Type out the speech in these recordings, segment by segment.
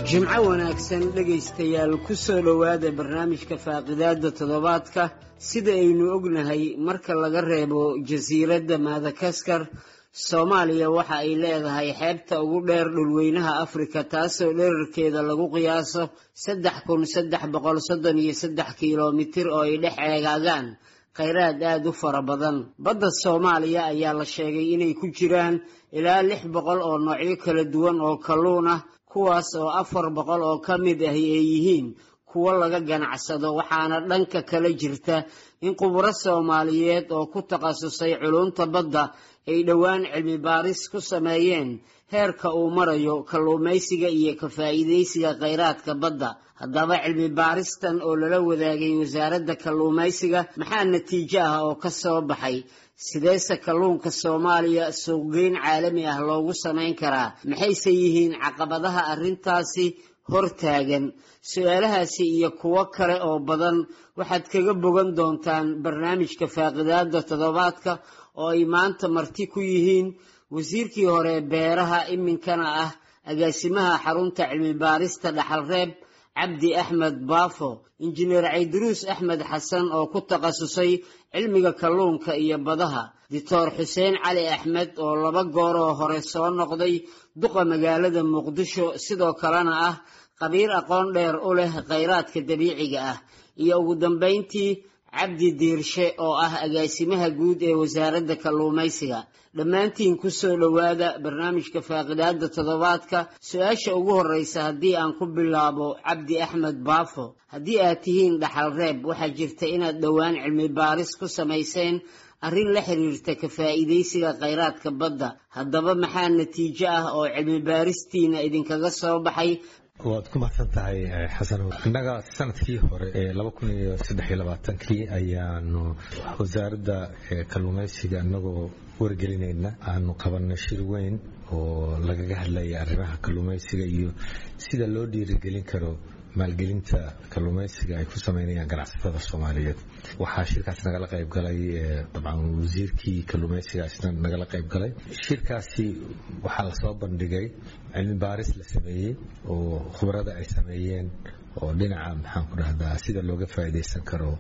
jimco wanaagsan dhegaystayaal ku soo dhowaada barnaamijka faaqidaada toddobaadka sida aynu ognahay marka laga reebo jasiiradda madakaskar soomaaliya waxa ay leedahay xeebta ugu dheer dhulweynaha afrika taasoo dherarkeeda lagu qiyaaso saddex kun saddex boqol soddon iyo saddex kilomitir oo ay dhex eegaagaan khayraad aada u fara badan badda soomaaliya ayaa la sheegay inay ku jiraan ilaa lix boqol oo noocyo kala duwan oo kalluun ah kuwaas oo afar boqol oo ka mid ahi ay yihiin kuwo laga ganacsado waxaana dhanka kala jirta in khuburo soomaaliyeed oo ku takhasusay culunta badda ay dhowaan cilmi baaris ku sameeyeen heerka uu marayo kalluumaysiga iyo ka faa'iidaysiga khayraadka badda haddaba cilmi baaristan oo lala wadaagay wasaaradda kalluumaysiga maxaa natiijo ah oo ka soo baxay sideese kalluunka soomaaliya suuqgeyn caalami ah loogu samayn karaa maxayse yihiin caqabadaha arrintaasi hortaagan su-aalahaasi iyo kuwo kale oo badan waxaad kaga bogan doontaan barnaamijka faaqidaada toddobaadka oo ay maanta marti ku yihiin wasiirkii hore beeraha iminkana ah agaasimaha xarunta cilmi baarista dhaxalreeb cabdi axmed baafo injineer cayduruus axmed xasan oo ku takhasusay cilmiga kalluunka iyo badaha doctor xuseen cali axmed oo laba gooroo hore soo noqday duqa magaalada muqdisho sidoo kalena ah qabiir aqoon dheer u leh khayraadka dabiiciga ah iyo ugu dambayntii cabdi diirshe oo ah agaasimaha guud ee wasaaradda kalluumaysiga dhammaantiin ku soo dhowaada barnaamijka faaqidaada toddobaadka su-aasha ugu horreysa haddii aan ku bilaabo cabdi axmed baafo haddii aad tihiin dhaxal reeb waxaa jirta inaad dhowaan cilmi baaris ku samayseen arrin la xiriirta ka faa'iidaysiga khayraadka badda haddaba maxaa natiijo ah oo cilmi baaristiina idinkaga soo baxay waad ku mahadsan tahay xasan innaga sanadkii hore ee laba kun iyo saddex iyo labaatankii ayaanu wasaaradda kalluumaysiga inagoo wargelinayna aanu qabanay shir weyn oo lagaga hadlaya arrimaha kalluumaysiga iyo sida loo dhiirigelin karo maalgelinta kalluumaysiga ay ku sameynayaan ganacsatada soomaaliyeed waxaa shirkaas nagala qayb galay dabcan wasiirkii kalluumaysiga isna nagala qayb galay shirkaasi waxaa lasoo bandhigay cilmi baaris la sameeyey oo khubarada ay sameeyeen oo dhinaca maxaan ku dhahdaa sida looga faa'iidaysan karo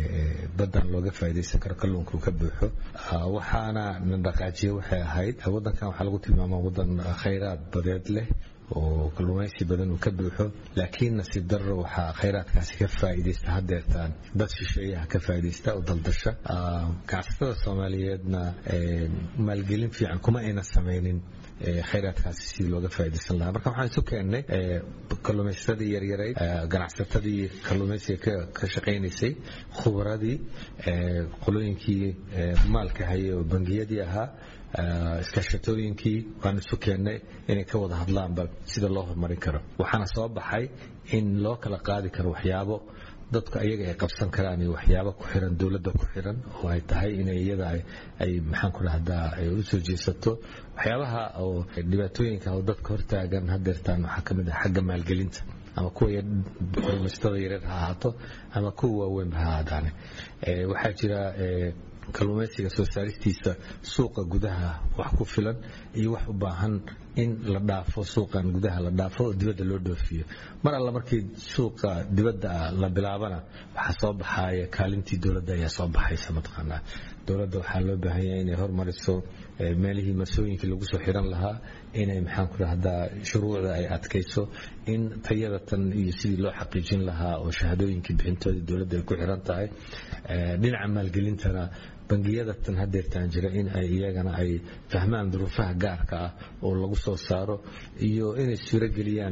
baddan looga faa'iidaysan karo kalluunku ka buuxo waxaana na dhaqaajiye waxay ahayd waddankan waxaa lagu tilmaamaa waddan khayraad badeed leh oo kalluumaysi badan uu ka buuxo laakiin nasiib darro waxaa khayraadkaasi ka faa'iidaysta haddeertaan dad shisheeyaha ka faa'iidaysta oo daldasha ganacsatada soomaaliyeedna maalgelin fiican kuma ayna samaynin khayraadkaasi sidii looga faa'iidaysan lahaa marka waxaan isu keennay kalluumaysatadii yaryarayd ganacsatadii kalluumaysiga ka shaqaynaysay khubaradii qolooyinkii maalka hayay oo bangiyadii ahaa iskaashatooyinkii waan isu keennay inay ka wada hadlaanba sida loo horumarin karo waxaana soo baxay in loo kala qaadi karo waxyaabo dadku ayaga ay qabsan karaan iyo waxyaabo ku xiran dowladda ku xiran oo ay tahay inay iyada ay maxaan ku dhahdaa ay u soo jeesato waxyaabaha oo dhibaatooyinka oo dadka hortaagan hadeertaan waxaa ka mid ah xagga maalgelinta ama kuwa kalluumaysatada yareer ha ahaato ama kuwa waaweynba ha ahaadaane waxaa jira kalluumaysiga soo saaristiisa suuqa gudaha wax ku filan iyo wax u baahan in la dhaafo suuqan gudaha la dhaafo oo dibadda loo dhoofiyo mar alla markii suuqa dibadda la bilaabana waxaa soo baxaya kaalintii dowladda ayaa soo baxaysa mataqaanaa dowladda waxaa loo baahan yahay inay hormariso meelihii masooyinkii lagu soo xiran lahaa inay maxaan ku dhahdaa shuruucda ay adkayso in tayada tan iyo sidii loo xaqiijin lahaa oo shahaadooyinkii bixintooda dowladda ay ku xiran tahay dhinaca maalgelintana bangiyada tan hadeertaan jira in ay iyagana ay fahmaan duruufaha gaarka ah oo lagu soo saaro iyo inay suuro geliyaan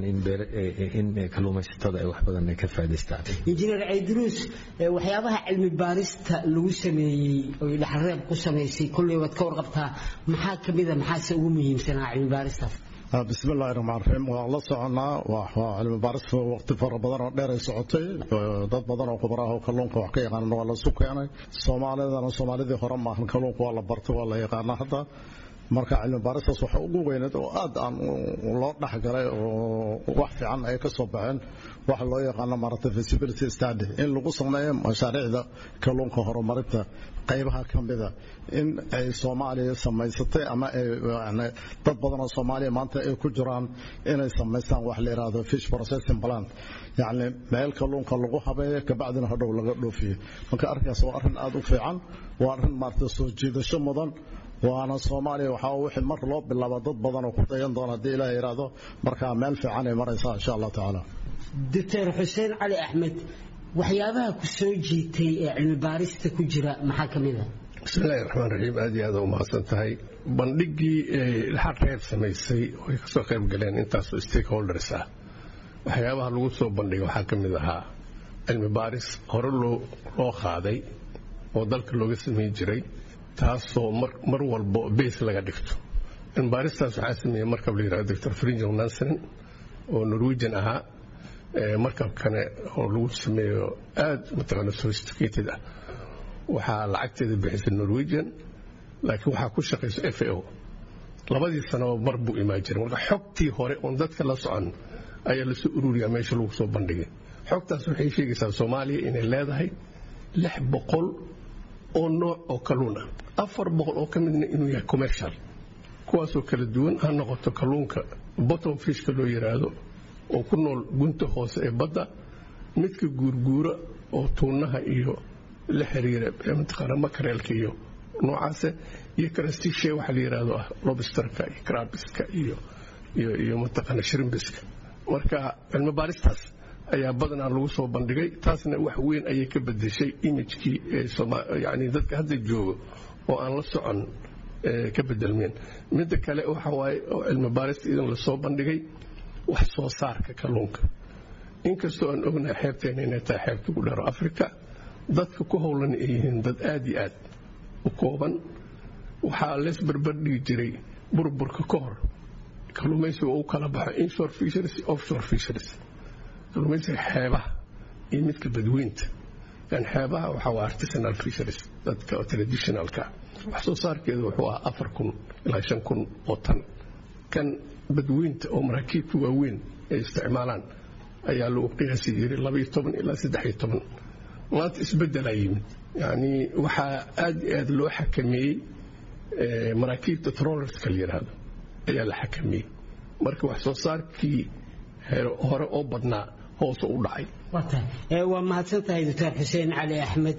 in kalluumaysatada ay wax badan ay ka faa'idaystaan injineer cayduruus waxyaabaha cilmi baarista lagu sameeyey oy dhaxalreeb ku samaysay kolley waad ka warqabtaa maxaa ka mida maxaase ugu muhiimsanaa cilmi baaristaas bismi illaahi raxmaan raxiim waan la soconaa waa cilmi baaris waqti fara badan oo dheer ay socotay dad badan oo khubaraah oo kalluunka wax ka yaqaanan waa la isu keenay soomaalidana soomaalidii hore maahan kalluunka waa la bartay waa la yaqaanaa hadda marka cilmi baaristaas waxa ugu weyneed oo aad aan loo dhexgalay oo wax fiican ay ka soo baxeen waxa loo yaqaano maaragtay feasibility study in lagu sameeyo mashaariicda kalluunka horumarinta qaybaha ka mida in ay soomaaliya samaysatay ama ay dad badan oo soomaaliya maanta ay ku jiraan inay samaystaan wax la yidhaahdo fish processing plant yacni meel kalluunka lagu habeeyo kabacdina hodhow laga dhoofiyo marka arrinkaas waa arrin aad u fiican waa arrin maaragtay soo jiidasho mudan waana soomaaliya waxaa wixii mar loo bilaaba dad badan oo ku dayan doona haddii ilaah yidhaahdo markaa meel fiican ay maraysaa insha allah tacaala doctor xuseen cali axmed waxyaabaha ku soo jiitay ee cilmi baarista ku jira maxaa ka mid a bismillahi raxmaan raxiim aad iyo aad u mahadsan tahay bandhigii dhaxal reer samaysay oo ay kasoo qayb galeen intaasoo stakeholders ah waxyaabaha lagu soo bandhigay waxaa ka mid ahaa cilmi baaris hore loo qaaday oo dalka looga samayn jiray taasoo mar walbo bees laga dhigto cilmi baaristaas waxaa sameeyey markab la yidhahdo doctor frinjel nansen oo norwegian ahaa markabkane oo lagu sameeyo aad mataqaana sophisticated ah waxaa lacagteeda bixisay norwegian laakiin waxaa ku shaqaysa f a o labadii sanaba mar buu imaan jiray marka xogtii hore oon dadka la socon ayaa lasoo ururiyaa meesha lagu soo bandhigay xogtaas waxay sheegaysaa soomaaliya inay leedahay lix boqol oo nooc oo kalluun ah afar boqol oo ka midna inuu yahay commercial kuwaasoo kala duwan ha noqoto kalluunka bottom fishka loo yidhaahdo oo ku nool gunta hoose ee badda midka guurguura oo tuunaha iyo la xiriira mataqaana makareelka iyo noocaase iyo karastishe waxa la yidhaahdo ah lobsterka iyo krabiska iyo iyo iyo mataqaana shrimbiska marka cilmi baaristaas ayaa badanaa lagu soo bandhigay taasna wax weyn ayay ka bedeshay imijkii yani dadka hadda joogo oo aan la socon ka bedelmeen midda kale waxa waaye oo cilmi baarista idan lasoo bandhigay wax soo saarka kalluunka inkastoo aan ognahay xeebteena inay tahay xeebta ugu dheero africa dadka ku howlan ay yihiin dad aad iyo aad u kooban waxaa lees barbardhigi jiray burburka ka hor kalluumaysiga uu kala baxo inshore fisheries offshore fisheries kalluumaysiga xeebaha iyo midka badweynta kan xeebaha waxaa waa artisanal fisheries dadka traditionalka wax soo saarkeedu wuxuu ahaa afar kun ilaa shan kun oo tan kan badweynta oo maraakiibta waaweyn ay isticmaalaan ayaa lagu qiyaasi jiray labaiyo toban ilaa saddexiyo toban maanta isbeddelaa yimid yacnii waxaa aad iyo aad loo xakameeyey maraakiibta trollerska la yidhaahdo ayaa la xakameeyey marka wax soo saarkii hore oo badnaa hoose u dhacay waa mahadsan tahay doctor xuseen cali axmed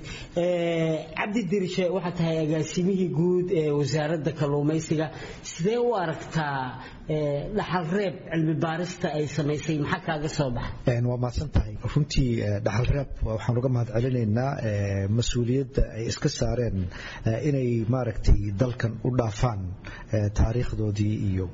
cabdi dirishe waxaa tahay agaasimihii guud ee wasaaradda kalluumaysiga sidee u aragtaa dhaxal reeb cilmi baarista ay samaysay maxaa kaaga soo baxa waa mahadsan tahay runtii dhaxal reeb waxaan uga mahad celinaynaa mas-uuliyadda ay iska saareen inay maaragtay dalkan u dhaafaan taariikhdoodii iyo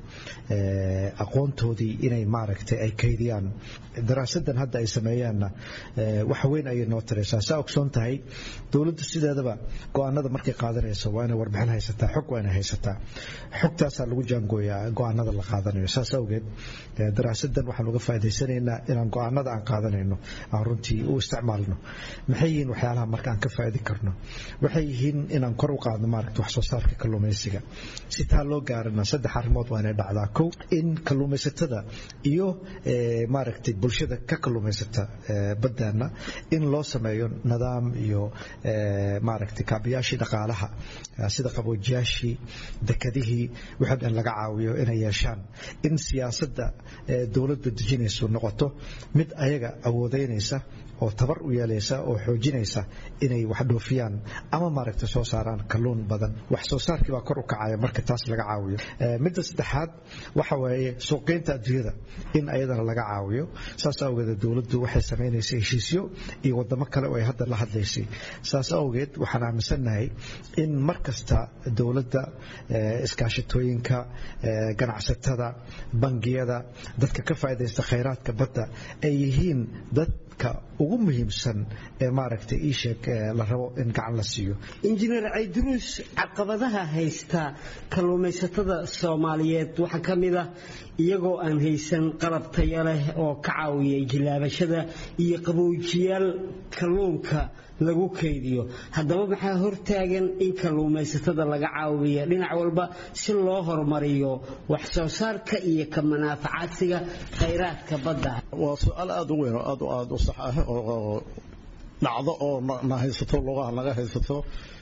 aqoontoodii inay maaragtay ay kaydiyaan daraasadan hadda ay sameeyaanna wax weyn ayay noo taraysaa saa ogsoon tahay dowladdu sideedaba go-aanada markay qaadanayso waa inay warbixin haysataa xog waa inay haysataa xogtaasaa lagu jaangooyaa go-aanada la qaadanayo saas awgeed daraasadan waxaan uga faa'idaysanaynaa inaan go-aanada aan qaadanayno aan runtii u isticmaalno maxay yihiin waxyaalaha marka aan ka faa'idin karno waxay yihiin inaan kor u qaadno maaragta wax soo saarka kalluumaysiga si taa loo gaarana saddex arrimood waa inay dhacdaa kow in kalluumaysatada iyo maaragtay bulshada ka kalluumaysata baddaana in loo sameeyo nidaam iyo maaragtay kaabayaashii dhaqaalaha sida qaboojiyaashii dekadihii wixii dhan laga caawiyo inay yeeshaan in siyaasadda dowladda dejinaysu noqoto mid ayaga awoodeynaysa oo tabar u yeelaysa oo xoojinaysa inay wax dhoofiyaan ama maaragta soo saaraan kalluun badan wax soo saarkii baa kor u kacaya marka taas laga caawiyo midda saddexaad waxa weeye suuqgeynta adduunyada in ayadana laga caawiyo saas awgeed dowladdu waxay samaynaysay heshiisyo iyo wadamo kale oo ay hadda la hadlaysay saas awgeed waxaan aaminsannahay in mar kasta dowladda iskaashatooyinka ganacsatada bangiyada dadka ka faa'idaysta khayraadka badda ay yihiin dadka ugu muhiimsan ee maaragtay ii sheeg la rabo in gacan la siiyo injineer cayduruus caqabadaha haysta kalluumaysatada soomaaliyeed waxaa ka mid ah iyagoo aan haysan qalab tayo leh oo ka caawiya jilaabashada iyo qaboojiyaal kalluunka lagu kaydiyo haddaba maxaa hortaagan in kalluumaysatada laga caawiya dhinac walba si loo horumariyo wax soo saarka iyo ka manaafacaadsiga khayraadka badda waa su-aal aada u weyn oo aad aada u sax ah oo dhacdo oo na haysato lugaha naga haysato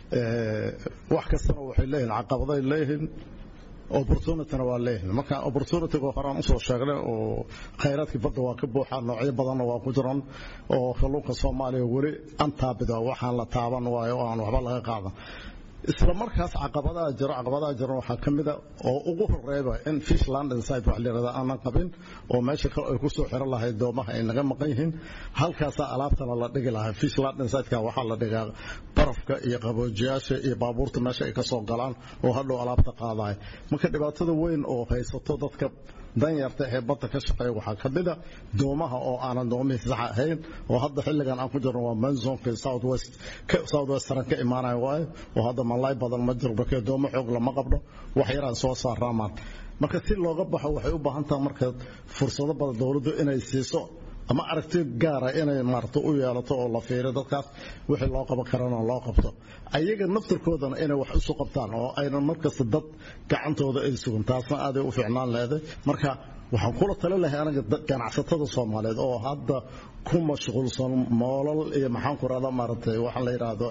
wax kastana waxay leeyihin caqabaday leeyihiin opportunityna waa leeyihin marka opportunityga horaan usoo sheegnay oo khayraadkii badda waa ka buuxaa noocyo badanna waa ku jiran oo kalluunka soomaaliya weli antaabida waxaan la taaban waayo oo aan waxba laga qaadan isla markaas caqabadaha jiro caqabadaha jiro waxaa ka mida oo ugu horeeba in fish land inside wax layirahda aanan qabin oo meesha kale ay kusoo xiran lahayd doomaha ay naga maqan yihiin halkaasaa alaabtana la dhigi lahaa fish land inside-ka waxaa la dhigaa barafka iyo qaboojiyaasha iyo baabuurta meesha ay ka soo galaan oo hadhow alaabta qaadaya marka dhibaatada weyn oo haysato dadka danyarta ee badda ka shaqeeya waxaa ka mida doomaha oo aanan doomihii sax ahayn oo hadda xilligan aan ku jirno waa manzonka southwest southwestern ka imaanaya waayo oo hadda malay badan ma jiro markee doomo xoog lama qabno wax yaraan soo saaraamaan marka si looga baxo waxay u baahan tahay marka fursado badan dowladdu inay siiso ama aragti gaara inay maarata u yeelato oo la fiiriyo dadkaas wixii loo qaban karana loo qabto ayaga naftirkoodana inay wax isu qabtaan oo aynan markasta dad gacantooda ay sugan taasna aaday u fiicnaan leeday marka waxaan kula tali lahay anaga ganacsatada soomaaliyeed oo hadda ku mashquulsan moolal iyo maxaan ku rahda maaragtay waxaa la yidhaahdo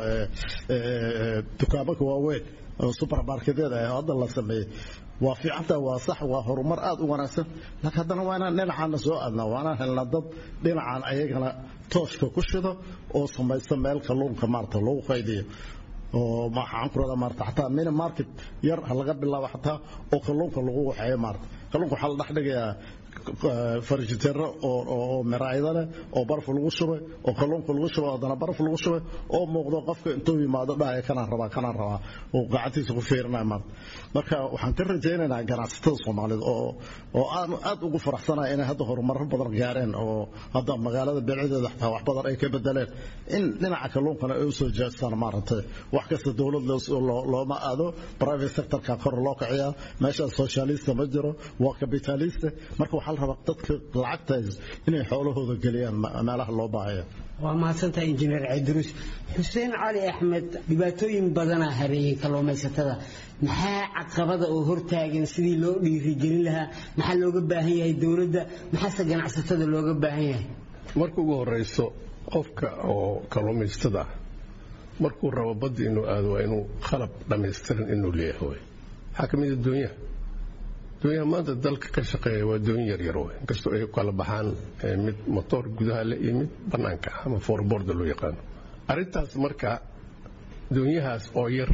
dukaamaka waaweyn oo supermarketyada ah hadda la sameeyey waa fiicanta waa sax waa horumar aad u wanaagsan laakiin haddana waa inaan dhinacaana soo aadnaa waa inaan helnaa dad dhinacan ayagana tooshka ku shido oo samaysta meel kalluunka maarata lagu qaydiyo oo maxaan ku rahdaa maarata xataa mini market yar ha laga bilaabo xataa oo kalluunka lagu waxeeyo maarata kalluunka waxaa la dhex dhigayaa farjitero oo miraayada leh oo baraf lagu shubay oo kalluunka lagu shubay haddana baraf lagu shubay oo muuqdo qofka intuu yimaado dhahaya kanaan rabaa kanaan rabaa oo gacantiisa ku fiirinaya maarta marka waxaan ka rajaynaynaa ganacsatada soomaaliyeed oo oo aan aad ugu faraxsanahay inay hadda horumarro badan gaareen oo hadda magaalada beelcadeeda xataa wax badan ay ka bedeleen in dhinaca kalluunkana ay usoo jeestaan maaragtay wax kasta dowlad looma aado private sectorka kor loo kiciyaa meeshaas socialista ma jiro waa capitalista marka waxaa la rabaa dadka lacagta inay xoolahooda geliyaan meelaha loo baahaya waa mahadsantahay injineer cidruus xuseen cali axmed dhibaatooyin badanaa hareeyey kalluumaysatada maxaa caqabada oo hortaagan sidii loo dhiirigelin lahaa maxaa looga baahan yahay dowladda maxaase ganacsatada looga baahan yahay marka ugu horeyso qofka oo kalluumaysatada markuu rabo badda inuu aado waa inuu qalab dhammaystiran inuu leeyahay waxaa ka mid a doonyaha doonyaha maanta dalka ka shaqeeya waa doonyo yaryar wey inkastoo ay kala baxaan mid motoor gudaha leh iyo mid bannaanka ah ama foorboorda loo yaqaano arrintaas marka doonyahaas oo yar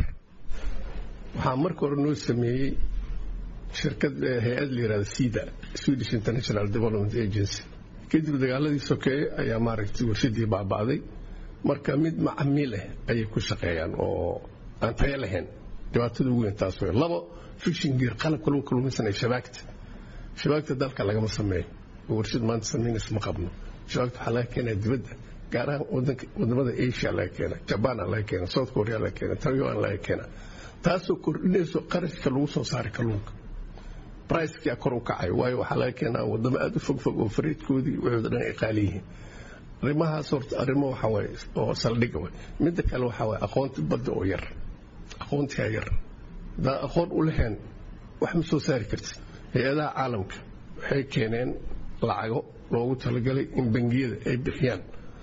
waxaa marka hore noo sameeyey shirkad hay-ad la yihahda sida swedish international development agency kadib dagaaladii sokeeye ayaa maaragtay warshadii baaba'day marka mid macamiil ah ayay ku shaqeeyaan oo aan tayo lahayn dhibaatada ugu weyn taas wey labo fiction gear qalabka lagu kalluumaysanaya shabaagta shabaagta dalka lagama sameeyo oo warshad maanta samaynaysa ma qabno shabaagta waxaa laga keenaa dibadda gaar ahaan wadamada asia laga keena jabana laga keena south korea laga keena taiwan laga keena taasoo kordhinayso qarashka lagu soo saaray kalluunka bricekii kor u kacay waayo waxaa laga keenaa wadamo aad u fogfog oo fariidkoodii waxooda dhan ay qaali yihiin arrimahaas horta arrimo waxa waaye oo saldhiga way midda kale waxaa waaye aqoonti badda oo yar aqoontigaa yar haddaa aqoon u lahayn wax ma soo saari kartid hay-adaha caalamka waxay keeneen lacago loogu talagalay in bangiyada ay bixiyaan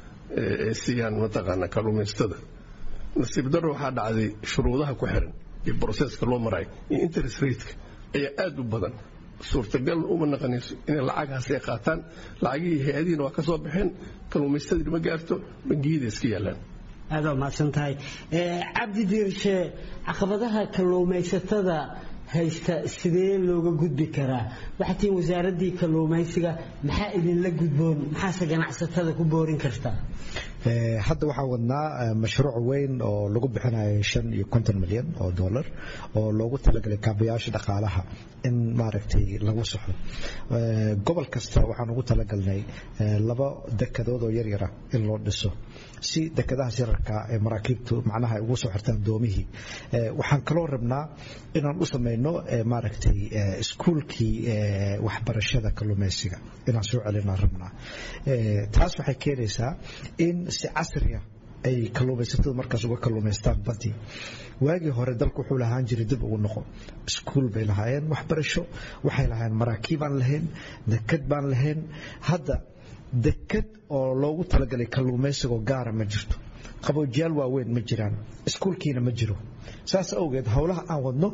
ay siiyaan mataqaana kalluumaysatada nasiib darro waxaa dhacday shuruudaha ku xiran iyo broseska loo marayo iyo interest rateka ayaa aada u badan suurtagal uma naqanayso inay lacaghaas ay qaataan lacagihii hay-adihiina waa ka soo baxeen kalluumaystadii ma gaarto bangiyada iska yaalaan aad waa mahadsan tahay cabdi diirshe caqabadaha kalluumaysatada haysta sidee looga gudbi karaa waxaa tihiin wasaaraddii kalluumaysiga maxaa idinla gudboon maxaase ganacsatada ku boorin kartaa hadda waxaa wadnaa mashruuc weyn oo lagu bixinayo shan iyo konton milyan oo dollar oo loogu talagalay kaabayaasha dhaqaalaha in maaragtay lagu saxo gobol kasta waxaan ugu talagalnay laba dekadood oo yaryara in loo dhiso si dekadahaas yararka ee maraakiibtu macnaha ay ugu soo xirtaan doomihii waxaan kaloo rabnaa inaan u samayno maaragtay iskuulkii waxbarashada kalluumaysiga inaan soo celinaan rabnaa taas waxay keenaysaa in si casriya ay kalluumaysatada markaas uga kalluumaystaan badii waagii hore dalku wuxuu lahaan jiray dib ugu noqo iskuul bay lahaayeen waxbarasho waxay lahaayeen maraakiib aan lahayn dekad baan lahayn hadda dekad oo loogu talagalay kalluumaysigoo gaara ma jirto qaboojiyaal waaweyn ma jiraan iskuulkiina ma jiro saas awgeed howlaha aan wadno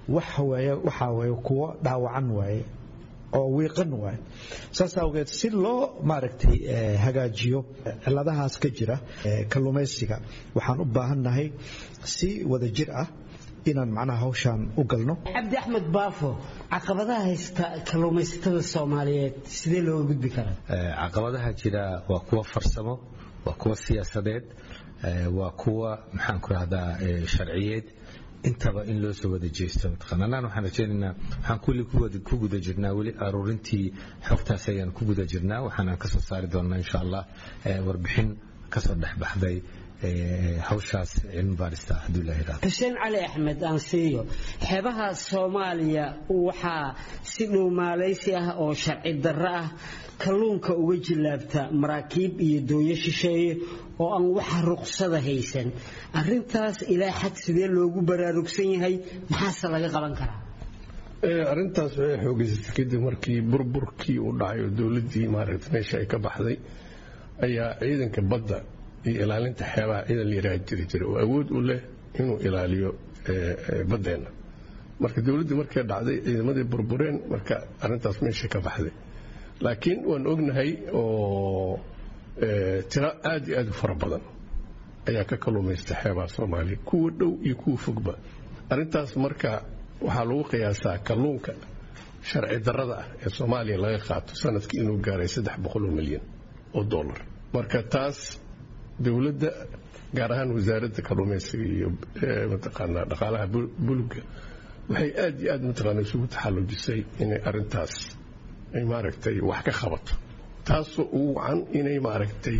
waxaa waye kuwo dhaawacan waaye oo wiiqan waaye saas awgeed si loo maaragtay hagaajiyo ciladahaas ka jira kalluumaysiga waxaan u baahannahay si wada jir ah inaan macnaha hawshaan u galno cabdi axmed baafo caqabadaha haysta kalluumaysatada soomaaliyeed sidee looga gudbi karaa caqabadaha jira waa kuwa farsamo waa kuwa siyaasadeed waa kuwa maxaan ku rahdaa sharciyeed intaba in loo soo wada jeesto mataqaana anaan waxaan rajaynaynaa waxaan kulli ku guda jirnaa weli aruurintii xogtaas ayaan ku guda jirnaa waxaanaan ka soo saari doonnaa insha allah warbixin kasoo dhexbaxday hawshaas cilmi baarista hadduu ilaha yidhahdo xuseen cali axmed aan siiyo xeebaha soomaaliya waxaa si dhuumaalaysi ah oo sharci darro ah kalluunka uga jillaabta maraakiib iyo dooyo shisheeye oo aan waxa ruqsada haysan arintaas ilaa xad sidee loogu baraarugsan yahay maxaase laga qaban karaa arintaas waxay xoogeysatay kadib markii burburkii uu dhacay oo dowladdii maaragta meesha ay ka baxday ayaa ciidanka badda iyo ilaalinta xeebaha ciidan la yidhaha jiri jira oo awood u leh inuu ilaaliyo baddeenna marka dowladdii markay dhacday ciidamadii burbureen marka arintaas meesha ka baxday laakiin waan ognahay oo tiro aad iyo aad u fara badan ayaa ka kalluumaysta xeebaha soomaaliya kuwa dhow iyo kuwa fogba arintaas marka waxaa lagu qiyaasaa kalluunka sharci darrada ah ee soomaaliya laga qaato sanadkii inuu gaaray saddex boqoloo milyan oo dollar marka taas dowladda gaar ahaan wasaaradda kalluumaysiga iyo mataqaanaa dhaqaalaha bulugga waxay aad iyo aad mataqaana isugu taxallujisay inay arintaas ay maaragtay wax ka qabato taasoo ugu wacan inay maaragtay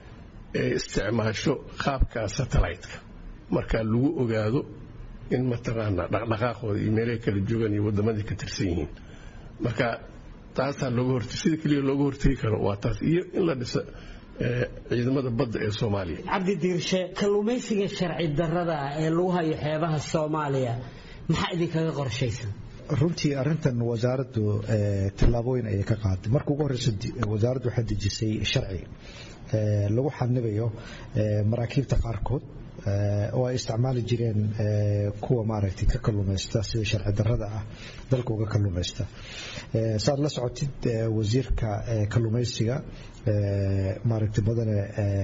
isticmaasho qaabka satellite-ka markaa lagu ogaado in mataqaanaa dhaqdhaqaaqooda iyo meelaha kala joogaan iyo waddamadii ka tirsan yihiin marka taasaa looga hortay sida keliya looga hortegi karo waa taas iyo in la dhiso ciidamada badda ee soomaaliya cabdi diirshe kalluumaysiga sharci darrada ah ee lagu hayo xeebaha soomaaliya maxaa idinkaga qorshaysan runtii arintan wasaaraddu tallaabooyin ayay ka qaaday marka ugu horeysa wasaaraddu waxay dejisay sharci lagu xadnibayo maraakiibta qaarkood oo ay isticmaali jireen kuwa maaragtay ka kalluumaysta sida sharci darrada ah dalka uga kalluumaysta saad la socotid wasiirka kalluumaysiga maaragtay mudane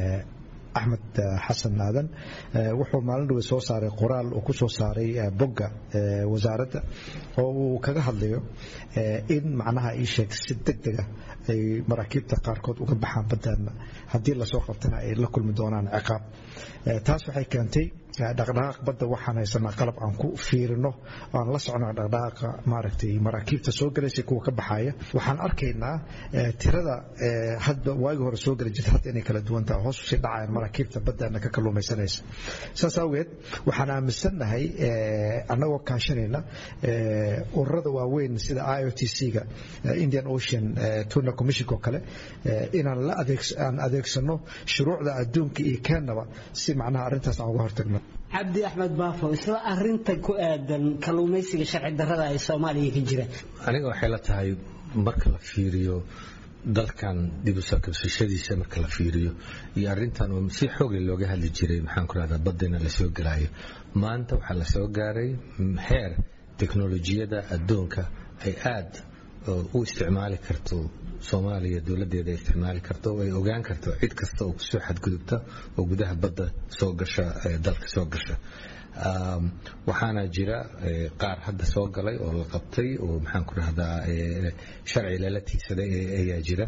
axmed xasan aadan wuxuu maalin dhawe soo saaray qoraal uu ku soo saaray bogga wasaaradda oo uu kaga hadlayo in macnaha ii sheeg si deg dega ay maraakiibta qaarkood uga baxaan baddaana haddii lasoo qabtana ay la kulmi doonaan ciqaab taas waxay keentay dhaqdhaqaaq badda waxaan haysanaa qalab aan ku fiirino aan la socno dhaqdhaqaaqa maaragtay maraakiibta soo galaysa kuwa ka baxaya waxaan arkaynaa tirada hadba waagi hore soo gala jirta hadda inay kala duwan tahay hoos usii dhacayaan maraakiibta baddaana ka kalluumaysanaysa saas awgeed waxaan aaminsannahay annagoo kaashanayna ururada waaweyn sida i o t c-ga indian ocean tuna commission oo kale inaan la aan adeegsano shuruucda adduunka iyo keenaba si macnaha arrintaas aan uga hortagno cabdi axmed baafo isla arinta ku aadan kalluumaysiga sharci darrada ee soomaaliya ka jira aniga waxay la tahay marka la fiiriyo dalkan dib u soo kabsashadiisa marka la fiiriyo iyo arintan oo si xooga looga hadli jiray maxaan ku rahdaa badina lasoo gelaayo maanta waxaa lasoo gaaray heer teknolojiyada adduunka ay aad u isticmaali karto soomaaliya dowladeeda ay isticmaali karto oo ay ogaan karto cid kasta oo kusoo xadgudubta oo gudaha badda soo gasha dalka soo gasha waxaana jira qaar hadda soo galay oo la qabtay oo maxaan ku rahdaa sharci lala tiigsaday ayaa jira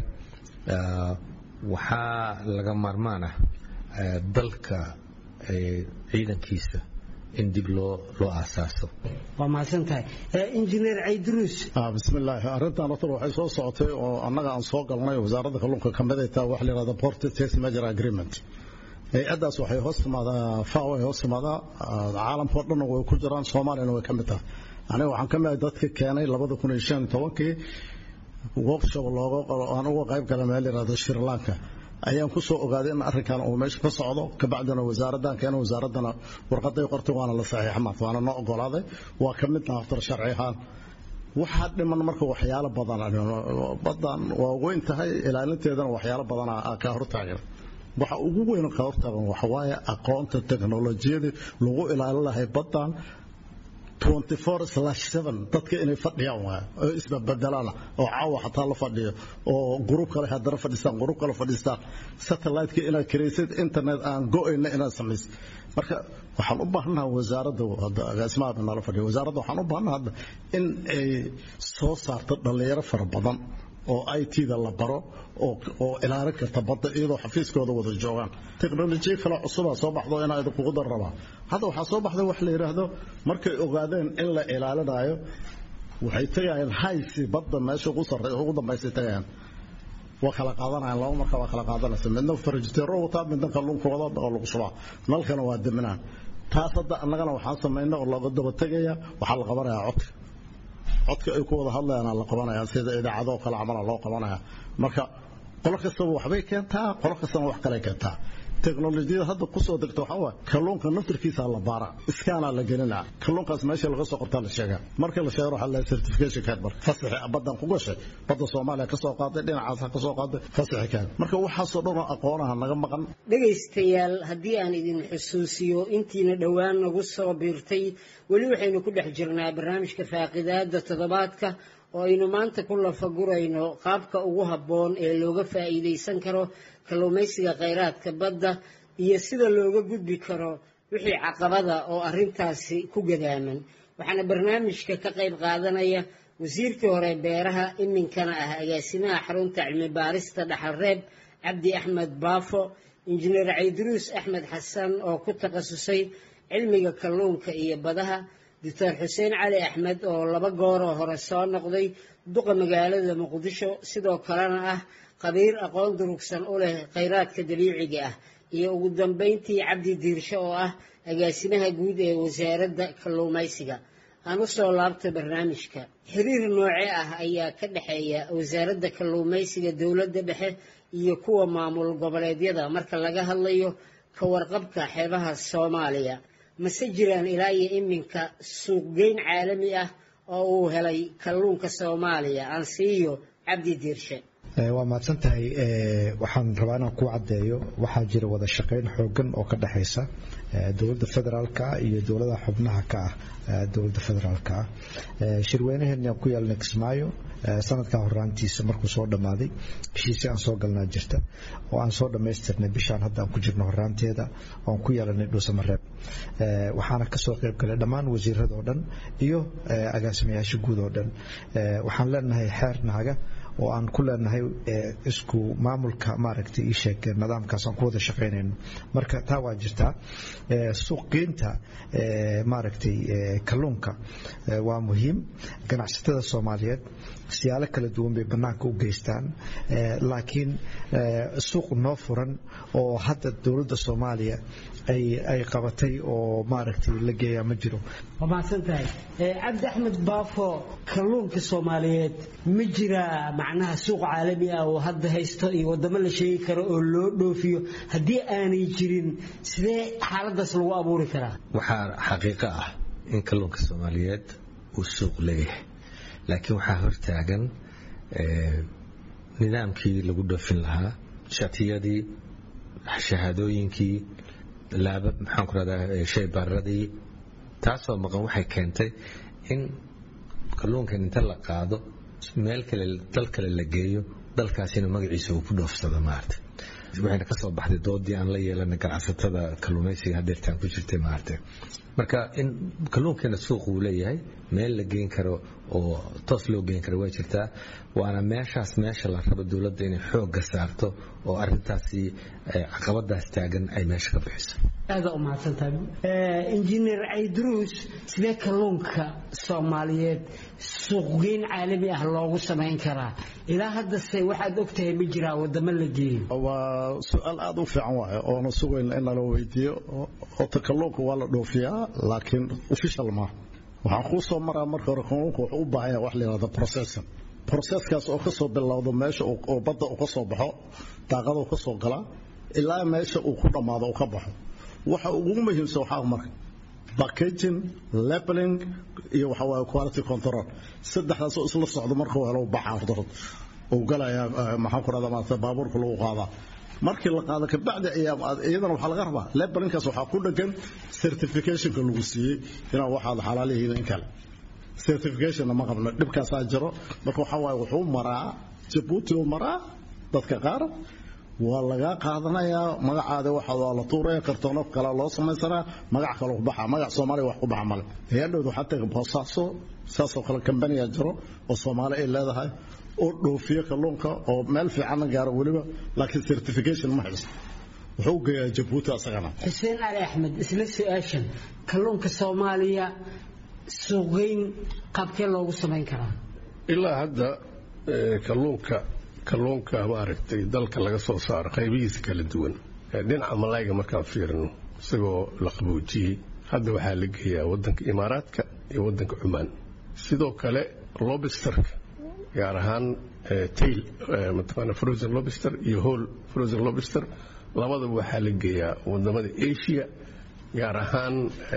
waxaa laga maarmaan ah dalka ciidankiisa in dib loo loo aasaaso waa mahadsan tahay injineer cayduruus bismillaahi arrintan horta waxay soo socotay oo annaga aan soo galnay wasaaradda kalluunka ka mid ay tahay wax la yidhahda port state major agreement hay-addaas waxay hoos timaadaa faw ay hoos timaadaa caalamkao dhan way ku jiraan soomaaliyana way ka mid tahay aniga waxaan ka mid ahay dadka keenay labada kun iyo shan tobankii workshop looga aan uga qayb galay meel yidhahdo sri lanka ayaan ku soo ogaaday in arrinkan uu meesha ka socdo kabacdina wasaaraddan keena wasaaraddana warqaday qortay waana la saxiixa maanta waana noo ogolaaday waa ka mid naftar sharci ahaan waxaa dhiman marka waxyaalo badan badan waa weyn tahay ilaalinteedana waxyaalo badan ka hortaagan waxa ugu weyn ka hortaagan waxa waaye aqoonta teknolojiyada lagu ilaalin lahay badan 24/7 dadka inay fadhiyaan waa oo isbabadalaan oo caawa xataa la fadhiyo oo group kale hadana fadhistaan group kale fadhistaan satellite-ka inaad kiraysid internet aan go-ayna inaad samaysid marka waxaan u baahanahay wasaaradda hadda agaasimaha nala fadhiyo wasaaradda waxaan u baahanahay hadda in ay soo saarto dhalinyaro fara badan oo IT-da la baro oo ilaalin karta badda iyadoo xafiiskooda wada joogaan teknolojiya kale cusubaa soo baxdo inaa idinkugu dar rabaa hadda waxaa soo baxday wax la yidhaahdo markay ogaadeen in la ilaalinayo waxay tegayaan haysi badda meesha ugu sarrey ugu dambaysay tegayaan waa kala qaadanayaan laba marka waa kala qaadanaysa midna farjiteero wataa midna kalluunka wada oo lagu shubaa nalkana waa daminaan taas hadda annagana waxaan samaynay oo looga daba tegaya waxaa la qabanayaa codka codka ay ku wada hadlayaan la qabanaya sida idaacado kale camal loo qabanaya marka qolo kastaba waxbay keentaa qolo kastana wax kale keentaa teknolojiyada hadda ku soo degta waxaa waaye kalluunka naftirkiisa la baara iskaanaa la gelinaa kalluunkaas meesha laga soo qortaa la sheegaa marka la sheego waxaa la certification card marka fasaxi badan ku gashay badda Soomaaliya ka soo qaaday dhinacaas ka soo qaaday fasaxi card marka waxa soo dhan aqoonaha naga maqan dhagaystayaal haddii aan idin xusuusiyo intiina dhowaan nagu soo biirtay weli waxaynu ku dhex jirnaa barnaamijka faaqidaada toddobaadka oo aynu maanta ku lafagurayno qaabka ugu habboon ee looga faa'iidaysan karo kalluumaysiga khayraadka badda iyo sida looga gudbi karo wixii caqabada oo arrintaasi ku gadaaman waxaana barnaamijka ka qayb qaadanaya wasiirkii hore beeraha iminkana ah agaasimaha xarunta cilmi baarista dhaxalreeb cabdi axmed baafo injineer cayduruus axmed xasan oo ku takhasusay cilmiga kalluunka iyo badaha doctor xuseen cali axmed oo laba gooroo hore soo noqday duqa magaalada muqdisho sidoo kalena ah qabiir aqoon durugsan u leh khayraadka dabiiciga ah iyo ugu dambayntii cabdi diirsho oo ah agaasimaha guud ee wasaaradda kalluumaysiga aan u soo laabta barnaamijka xiriir nooce ah ayaa ka dhexeeya wasaaradda kalluumaysiga dowladda dhexe iyo kuwa maamul goboleedyada marka laga hadlayo ka warqabka xeebaha soomaaliya mase jiraan ilaa iyo iminka suuqgeyn caalami ah oo uu helay kalluunka soomaaliya aan siiyo cabdi diirshe waa mahadsan tahay waxaan rabaa inaan ku caddeeyo waxaa jira wada shaqayn xoogan oo ka dhexaysa dowladda federaalka iyo dowladaha xubnaha ka ah dowladda federaalka ah shirweynaheena ku yeelnay kismaayo sanadkaa horaantiisa markuu soo dhammaaday heshiisii aan soo galnaa jirta oo aan soo dhammaystirnay bishaan hadda aan ku jirno horaanteeda oo aan ku yeelanay dhuusamareeb waxaana kasoo qayb galay dhammaan wasiirada oo dhan iyo agaasimayaasha guud oo dhan waxaan leenahay xeer naaga oo aan ku leenahay isku maamulka maaragtay ii sheeg nidaamkaas aan ku wada shaqaynayno marka taa waa jirtaa suuqgeynta maaragtay kalluunka waa muhiim ganacsatada soomaaliyeed siyaalo kala duwan bay bannaanka u geystaan laakiin suuq noo furan oo hadda dowladda soomaaliya ay qabatay oo maaragtay la geeyaa ma jiro waa mahadsan tahay cabdi axmed baafo kalluunka soomaaliyeed ma jiraa macnaha suuq caalami ah oo hadda haysto iyo waddamo la sheegi karo oo loo dhoofiyo haddii aanay jirin sidee xaaladaas lagu abuuri karaa waxaa xaqiiqo ah in kalluunka soomaaliyeed uu suuq leeyahay laakiin waxaa hortaagan nidaamkii lagu dhoofin lahaa shatiyadii shahaadooyinkii laaba maxaan ku rahdaa shay baaradii taasoo maqan waxay keentay in kalluunkan inta la qaado meel kale dal kale la geeyo dalkaasina magaciisa uu ku dhoofsado maarata waxayna ka soo baxday doodii aan la yeelanay ganacsatada kalluumaysiga hadeertaan ku jirtay maarata marka in kalluunkeena suuq uu leeyahay meel la geyn karo oo toos loo geyn karo way jirtaa waana meeshaas meesha la rabo dowladda inay xoogga saarto oo arintaasi caqabadaas taagan ay meesha ka bixiso aada u mahadsantahay injineer cayduruus sidee kalluunka soomaaliyeed suuqgeyn caalami ah loogu samayn karaa ilaa haddase waxaad ogtahay ma jiraa wadamo la geeyo waa su-aal aada u fiican waaye oona sugayna in nala weydiiyo ota kalluunka waa la dhoofiyaa laakiin official maaha waxaan kuu soo maraa marka hore kalluunka wuxuu u baahan yahay wax la yidhahdo processing proseskaas oo ka soo bilowdo meesha oo badda uu ka soo baxo daaqada ka soo galaa ilaa meesha uu ku dhammaado uu ka baxo waxa ugu muhiimsan waxaa marka packaging labeling iyo waxa waaye quality control saddexdaas oo isla socdo marka uu helo baxa horta uu galaya maxaan ku rahdaa maarata baabuurka lagu qaadaa markii la qaado kabacdi ayaa iyadana waxaa laga rabaa labelinkaas waxaa ku dhagan certificationka lagu siiyey inaa waxaad xalaal yihiin in kale certificationna ma qabno dhibkaasaa jiro marka waxaa waaye wuxuu maraa jabuuti uu maraa dadka qaar waa lagaa qaadanayaa magacaada waxa waa la tuuraya kartoono kale loo samaysanaa magac kale ku baxa magac soomaaliya wax ku baxa male hay-adhowda waxaa taga boosaaso saasoo kale kambaniya jiro oo soomaali ay leedahay oo dhoofiyo kalluunka oo meel fiicanna gaaro weliba laakiin certification ma haysto wuxuu geeyaa jabuuti asagana xuseen cali axmed isla su-aashan kalluunka soomaaliya suuqgeyn qaabkee loogu samayn karaa ilaa hadda kalluunka kalluunka maaragtay dalka laga soo saaro qaybihiisa kala duwan dhinaca malayga markaan fiirino isagoo la qaboojiyey hadda waxaa la geeyaa wadanka imaaraadka iyo wadanka cumaan sidoo kale lobisterka gaar ahaan tail mataqaana frozen lobster iyo whole frozen lobster labadaba waxaa la geeyaa wadamada asia gaar ahaan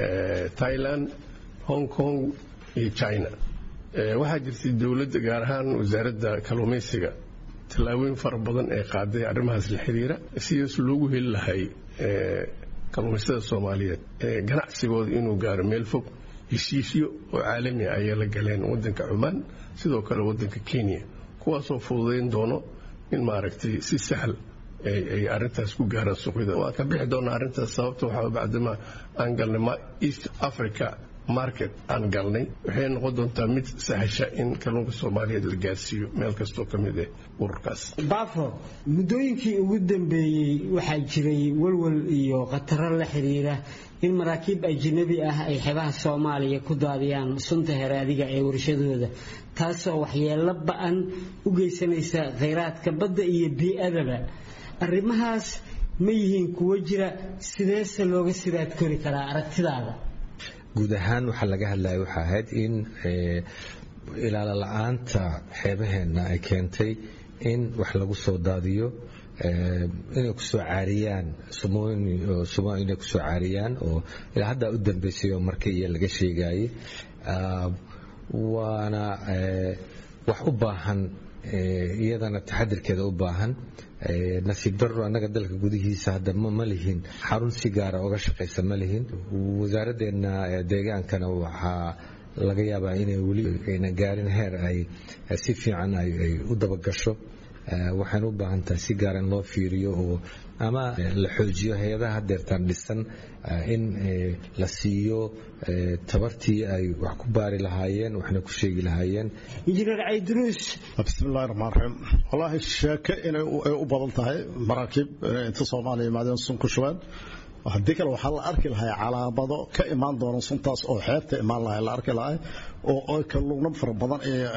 thailand hong kong iyo china waxaa jirtay dowladda gaar ahaan wasaaradda kalluumaysiga tallaabooyin fara badan ee qaaday arrimahaas la xiriira sidaas loogu heli lahay kalluumaystada soomaaliyeed ganacsigooda inuu gaaro meel fog heshiisyo oo caalami ah ayay la galeen wadanka cumaan sidoo kale wadanka kenya kuwaasoo fududayn doono in maaragtay si sahal ay arintaas ku gaaraan suuqyada waan ka bixi doonaa arrintaas sababta waxaa bacdama aan galnay east africa market aan galnay waxay noqon doontaa mid sahasha in kalluunka soomaaliyeed la gaarsiiyo meel kastoo ka mid ah ururkaas bafo muddooyinkii ugu dambeeyey waxaa jiray walwal iyo khataro la xiriira in maraakiib ajnabi ah ay xebaha soomaaliya ku daadiyaan sunta heraadiga ee warshadooda taasoo waxyeello ba-an u geysanaysa khayraadka badda iyo bii-adaba arrimahaas ma yihiin kuwo jira sideese looga sidaad kori karaa aragtidaada guud ahaan waxaa laga hadlaya waxaa ahayd in ilaalo la-aanta xeebaheenna ay keentay in wax lagu soo daadiyo inay kusoo caariyaan sumo inay kusoo caariyaan oo ilaa haddaa u dambeysay oo marka iyo laga sheegayay waana wax u baahan iyadana taxadirkeeda u baahan nasiib darro annaga dalka gudihiisa hadda ma lihin xarun si gaara oga shaqaysa ma lihin wasaaraddeena deegaankana waxaa laga yaabaa inay weli ayna gaarin heer ay si fiican ay u dabagasho waxayna u baahan tahay si gaara in loo fiiriyo oo ama la xoojiyo hay-adaha hadeertaan dhisan in la siiyo tabartii ay wax ku baari lahaayeen waxna ku sheegi lahaayeen injineer cayduruus bismillahi raxmaan raxiim wallaahi sheeke inay u badan tahay maraakiib inay inta soomaaliya yimaadeen sun ku shubeen haddii kale waxaa la arki lahay calaamado ka imaan doona suntaas oo xeebta imaan lahay la arki lahay oo kalluuno fara badan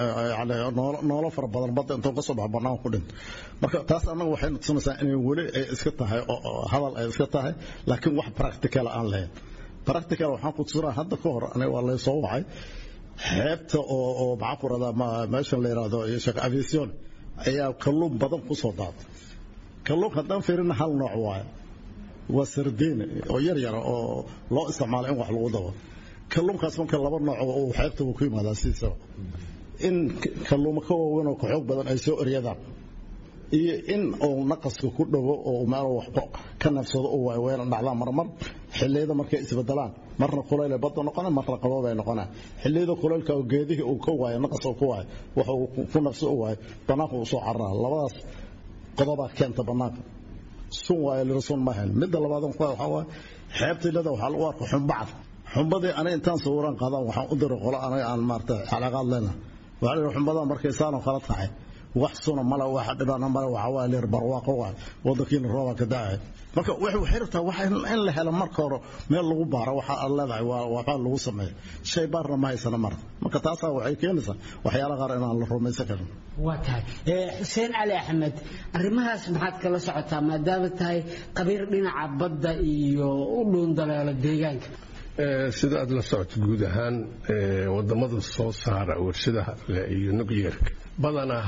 noolo fara badan badda intoo ka soo baxa bannaan ku dhinto marka taas annaga waxay tusinaysaa inay weli ay iska tahay hadal ay iska tahay laakiin wax practical aan lahayn practical waxaan ku tusinaa hadda ka hor aniga waa lay soo wacay xeebta oo oo maxaan ku radaa meeshan la yidhaahdo sheekh aviation ayaa kalluun badan ku soo daatay kalluunka haddaan fiirina hal nooc waaye waa sardiin oo yar yara oo loo isticmaalo in wax lagu dabo kalluunkaas marka laba nooc uu xeebta uu ku yimaadaa sidiisaba in kalluuma ka waaweyn oo ka xoog badan ay soo eryadaan iyo in uu naqaska ku dhago oo meel wax ka nafsado uu wayna dhacdaan marmar xilliyada markay isbedelaan marna kuleyl ay badda noqonaa marna qaboob ay noqonaa xilliyada kuleylka oo geedihii uu ka waayo naqas uu ku waayo waxa uu ku nafso u waayo bannaanka uu soo cararaa labadaas qodobaa keenta bannaanka sun waayo lira sun ma ahayn midda labaadan ku waxaa waaye xeebta ilada waxaa lagu arka xumbacad xumbadii aniga intaan sawiraan qaadaan waxaan u diray qolo aniga aan maarata xalaqaad leena waxaa la xumbada markay saanoo kala tahay wax suna male wax dhibaana male waxa waa lir barwaaqo waa wadankiina rooba ka da'ay marka waxay waxay rabtaa waxa in la helo marka hore meel lagu baaro waxa aad leedahay waa waxa lagu sameeyo shay baarna ma haysana marka marka taasaa waxay keenaysaa waxyaalaha qaar inaan la rumaysan karin waa tahay xuseen cali axmed arrimahaas maxaad kala socotaa maadaama tahay qabiir dhinaca badda iyo u dhuundaleelo deegaanka sida aad la socoto guud ahaan wadamada soo saara warshadaha iyo nucleerka badanaa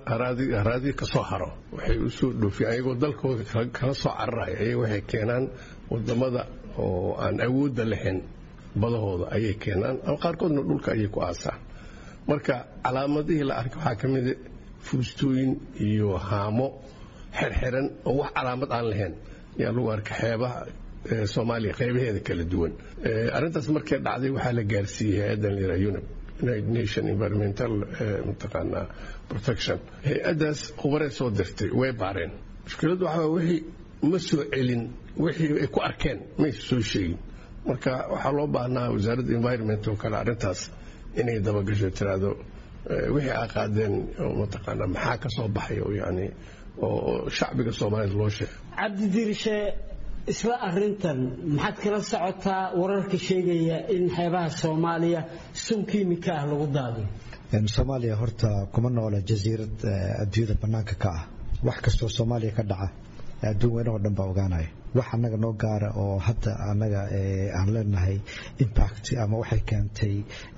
haraadi ka soo haro waxay u soo dhoofiyaan ayagoo dalkooda kala soo cararaya ayaga waxay keenaan wadamada oo aan awoodda lahayn badahooda ayay keenaan ama qaarkoodna dhulka ayay ku aasaan marka calaamadihii la arkay waxaa ka mida fuustooyin iyo haamo xirxiran oo wax calaamad aan lahayn ayaa lagu arkay xeebaha soomaaliya qaybaheeda kala duwan arrintaas markay dhacday waxaa la gaarsiiyey hay-addan lira unib united nation environmental mataqaanaa protection hay-addaas khubaree soo dirtay way baareen mushkiladdu waxaa wixii ma soo celin wixii ay ku arkeen maysa soo sheegin marka waxaa loo baahnaa wasaaradda environment oo kale arrintaas inay dabagasho tiraahdo wixii aa qaadeen mataqaanaa maxaa ka soo baxay oo yani oo shacbiga soomaaliyed loo sheegay cabdidirishe isla arintan maxaad kala socotaa wararka sheegaya in xeebaha soomaaliya sun kiimika ah lagu daadiyo soomaaliya horta kuma noola jasiirad adduunyada bannaanka ka ah wax kastoo soomaaliya ka dhaca adduun weynahoo dhan baa ogaanaya wax annaga noo gaara oo hadda annaga aan leenahay impact ama waxay keentay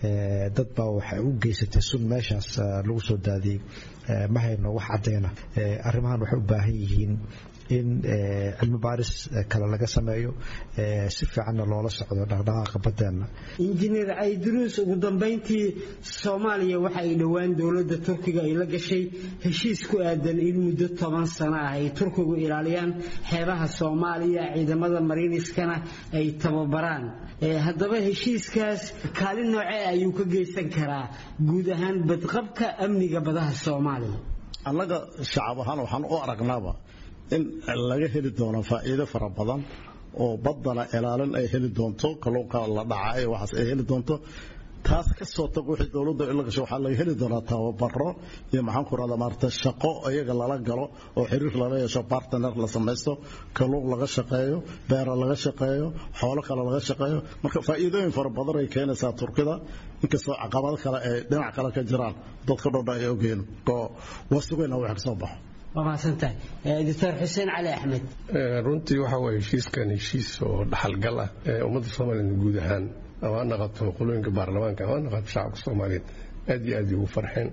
dad baa waxay u geysatay sun meeshaas lagu soo daadiyey ma hayno wax caddayna arrimahan waxay u baahan yihiin in cilmi baaris kale laga sameeyo si fiicanna loola socdo dhaqdhaqaaqa baddeenna injineer cayduruus ugu dambayntii soomaaliya waxa ay dhowaan dowladda turkiga ay la gashay heshiis ku aadan in muddo toban sano ah ay turkigu ilaaliyaan xeebaha soomaaliya ciidamada mariiniskana ay tababaraan haddaba heshiiskaas kaalin noocee ayuu ka geysan karaa guud ahaan badqabka amniga badaha soomaaliya annaga shacab ahaan waxaan u aragnaaba in laga heli doono faa'iido fara badan oo baddana ilaalin ay heli doonto kalluunka la dhacay waxaas ay heli doonto taas ka soo tag wixii dowladda la gasho waxaa laga heli doonaa tababaro iyo maxaan ku rahdaa maarata shaqo iyaga lala galo oo xiriir lala yeesho partner la samaysto kalluun laga shaqeeyo beera laga shaqeeyo xoolo kale laga shaqeeyo marka faa'iidooyin fara badan ay keenaysaa turkida inkastoo caqabado kale ay dhinac kale ka jiraan dadka dhodha ay ogeen oo wasugayna wax ka soo baxo waa mahadsantahay doctor xuseen cali axmed runtii waxa waye heshiiskan heshiis oo dhaxalgal ah ee ummadda soomaaliyeed guud ahaan ama ha naqato qolooyinka baarlamaanka ama ha naqato shacabka soomaaliyeed aad iyo aad ugu farxeen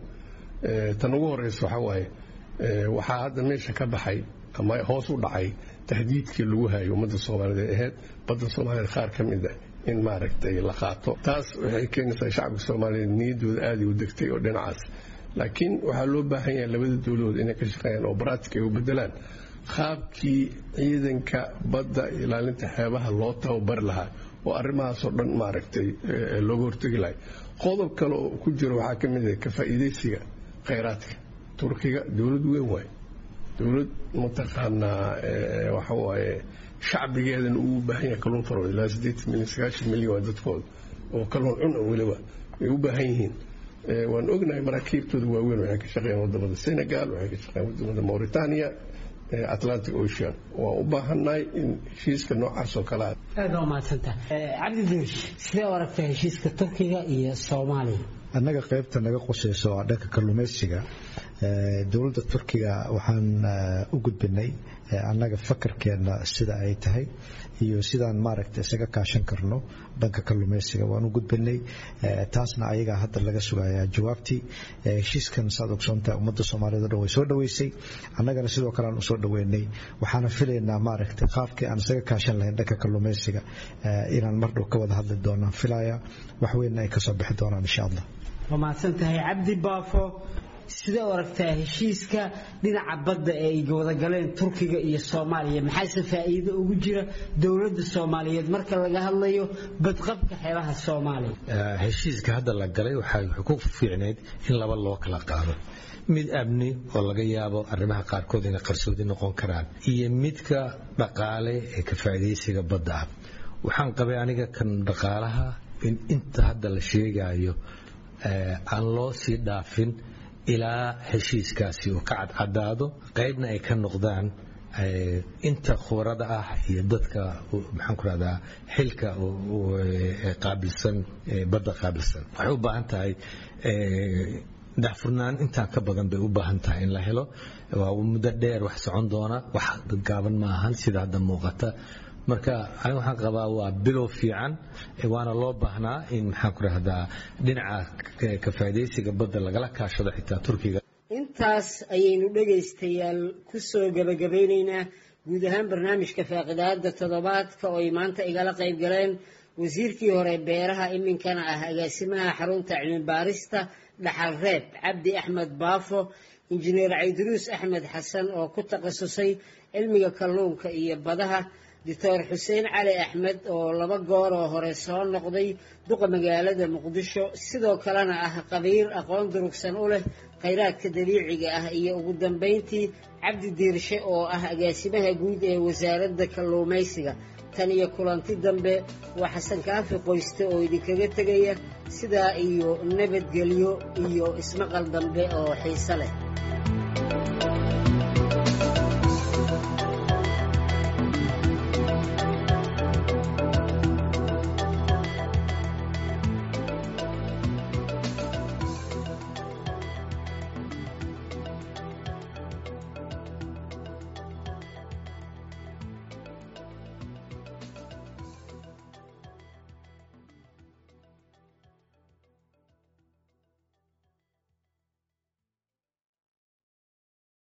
tan ugu horeysa waxaa waaye waxaa hadda meesha ka baxay ama hoos u dhacay tahdiidkii lagu hayo ummadda soomaaliyeed ee ahayd badda soomaaliyeed qaar ka mid ah in maaragtay la qaato taas waxay keenaysaa shacabka soomaaliyeed niyaddooda aad u degtay oo dhinacaas laakiin waxaa loo baahan yahay labada dowladood inay ka shaqeeyaan oo baraatika ay u bedelaan qaabkii ciidanka badda ilaalinta xeebaha loo tababari lahaa oo arrimahaasoo dhan maaragtay looga hortegi lahay qodob kale oo ku jiro waxaa ka mid ah ka faa'iidaysiga khayraadka turkiga dowlad weyn waaye dowlad mataqaanaa waxa waaye shacbigeedana uu u baahan yahay kalluun faro ilaa siddeetan milyan sagaashan milyan waa dadkooda oo kalluun cun weliba ay u baahan yihiin waan ognahay maraakiibtooda waaweyn waxay ka shaqeeyaan wadamada senegal waxay ka shaqeeyaan wadamada mauritania atlantic ocean waa u baahannahay in heshiiska noocaas oo kale ah aad baa umahadsantaha cabdi duush sidee u aragtaa heshiiska turkiga iyo soomaaliya annaga qaybta naga qusayso waa dhanka kalluumaysiga dowladda turkiga waxaan u gudbinay annaga fakarkeenna sida ay tahay iyo sidaan maaragta isaga kaashan karno dhanka kalluumaysiga waan u gudbinay taasna ayagaa hadda laga sugayaa jawaabtii heshiiskan saad ogsoontahay ummadda soomaaliyeed o dhan way soo dhoweysay annagana sidoo kale aan usoo dhoweynay waxaana filaynaa maaragta qaabkii aan isaga kaashan lahayn dhanka kalluumaysiga inaan mardhow ka wada hadli doonaan filaya waxweynna ay kasoo bixi doonaan insha allah waa mahadsan tahay cabdi baafo sidee u aragtaa heshiiska dhinaca badda ee ay wadagaleen turkiga iyo soomaaliya maxaase faa'iido ugu jira dowladda soomaaliyeed marka laga hadlayo badqabka xeebaha soomaaliya heshiiska hadda la galay waxay ku fiicnayd in laba loo kala qaado mid amni oo laga yaabo arrimaha qaarkood inay qarsoodi noqon karaan iyo midka dhaqaale ee ka faa'iidaysiga badda ah waxaan qabay aniga kan dhaqaalaha in inta hadda la sheegayo aan loo sii dhaafin ilaa heshiiskaasi uu ka cadcadaado qaybna ay ka noqdaan inta khubarada ah iyo dadka maxaan ku rahdaa xilka qaabilsan badda qaabilsan waxay u baahan tahay daxfurnaan intaa ka badan bay u baahan tahay in la helo waa muddo dheer wax socon doona wax gaaban ma ahan sida hadda muuqata marka aniga waxaan qabaa waa bilow fiican waana loo baahnaa in maxaan ku rahdaa dhinaca ka faa'iidaysiga badda lagala kaashado xitaa turkiga intaas ayaynu dhegaystayaal ku soo gebagabaynaynaa guud ahaan barnaamijka faaqidaada toddobaadka oo ay maanta igala qayb galeen wasiirkii hore beeraha iminkana ah agaasimaha xarunta cilmibaarista dhaxal reeb cabdi axmed baafo injineer cayduruus axmed xasan oo ku takhasusay cilmiga kalluunka iyo badaha doctor xuseen cali axmed oo laba goor oo hore soo noqday duqa magaalada muqdisho sidoo kalena ah qabiir aqoon durugsan u leh khayraadka dabiiciga ah iyo ugu dambayntii cabdi diirshe oo ah agaasimaha guud ee wasaaradda kalluumaysiga tan iyo kulanti dambe waa xasan kaafi qoyste oo idinkaga tegaya sidaa iyo nabadgelyo iyo ismaqal dambe oo xiise leh